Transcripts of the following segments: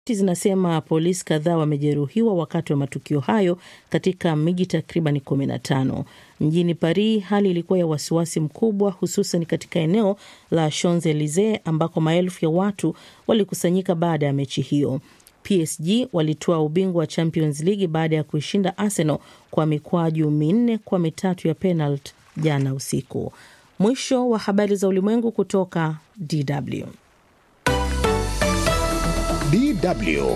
zinasema polisi kadhaa wamejeruhiwa wakati wa matukio hayo katika miji takriban 15. Mjini Paris hali ilikuwa ya wasiwasi mkubwa, hususan katika eneo la Champs Elysees ambako maelfu ya watu walikusanyika baada ya mechi hiyo. PSG walitoa ubingwa wa Champions League baada ya kuishinda Arsenal kwa mikwaju minne kwa mitatu ya penalti jana usiku. Mwisho wa habari za ulimwengu kutoka DW. DW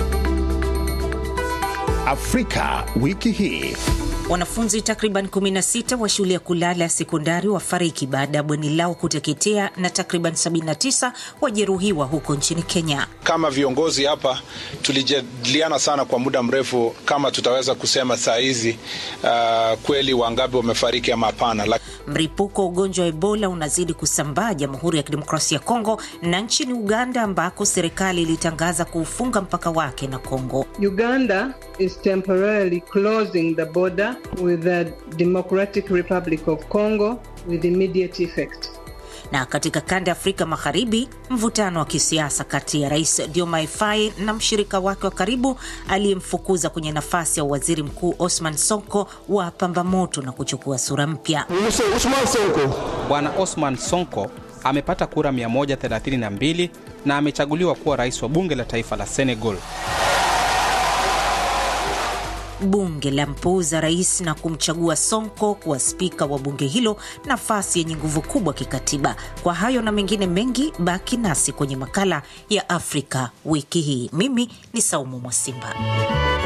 Afrika wiki hii. Wanafunzi takriban 16 wa shule ya kulala ya sekondari wafariki baada ya bweni lao kuteketea na takriban 79 wajeruhiwa huko nchini Kenya. Kama viongozi hapa tulijadiliana sana kwa muda mrefu kama tutaweza kusema saa hizi uh, kweli wangapi wamefariki ama hapana. Mlipuko wa ugonjwa wa Ebola unazidi kusambaa Jamhuri ya Kidemokrasia ya Kongo na nchini Uganda ambako serikali ilitangaza kuufunga mpaka wake na Kongo. Uganda is temporarily closing the border with the Democratic Republic of Congo with immediate effect. Na katika kanda ya Afrika Magharibi, mvutano wa kisiasa kati ya Rais Diomaye Faye na mshirika wake wa karibu aliyemfukuza kwenye nafasi ya waziri mkuu Osman Sonko wa pamba moto na kuchukua sura mpya. Bwana Osman Sonko amepata kura 132 na amechaguliwa kuwa rais wa bunge la taifa la Senegal. Bunge la mpuuza rais na kumchagua Sonko kuwa spika wa bunge hilo, nafasi yenye nguvu kubwa kikatiba. Kwa hayo na mengine mengi, baki nasi kwenye makala ya Afrika wiki hii. Mimi ni Saumu Mwasimba.